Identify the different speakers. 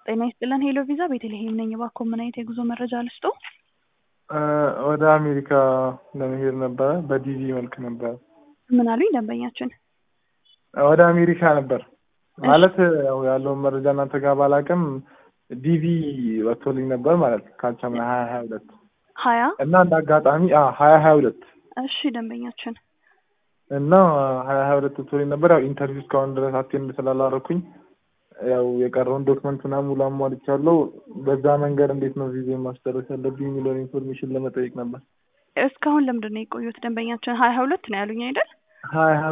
Speaker 1: ጤና ይስጥልን ሄሎ ቪዛ ቤተልሔም ነኝ። እባክዎ ምን አይነት የጉዞ መረጃ ልስጦ?
Speaker 2: ወደ አሜሪካ ለመሄድ ነበረ። በዲቪ መልክ ነበረ።
Speaker 1: ምን አሉኝ ደንበኛችን?
Speaker 2: ወደ አሜሪካ ነበር ማለት ያው ያለውን መረጃ እናንተ ጋር ባላቅም ዲቪ ወጥቶልኝ ነበር ማለት ካልቻምና ሀያ ሀያ ሁለት
Speaker 1: ሀያ
Speaker 2: እና እንደ አጋጣሚ ሀያ ሀያ ሁለት
Speaker 1: እሺ ደንበኛችን
Speaker 2: እና ሀያ ሀያ ሁለት ወጥቶልኝ ነበር። ያው ኢንተርቪው እስካሁን ድረስ አቴንድ ስላላረኩኝ ያው የቀረውን ዶክመንት ምናምን ሙሉ አሟልቻለሁ። በዛ መንገድ እንዴት ነው ቪዛ ማስጨረስ ያለብኝ የሚለውን ኢንፎርሜሽን ለመጠየቅ ነበር።
Speaker 1: እስካሁን ለምንድን ነው የቆዩት ደንበኛችን? ሀያ ሁለት ነው ያሉኝ አይደል?
Speaker 2: ሀያ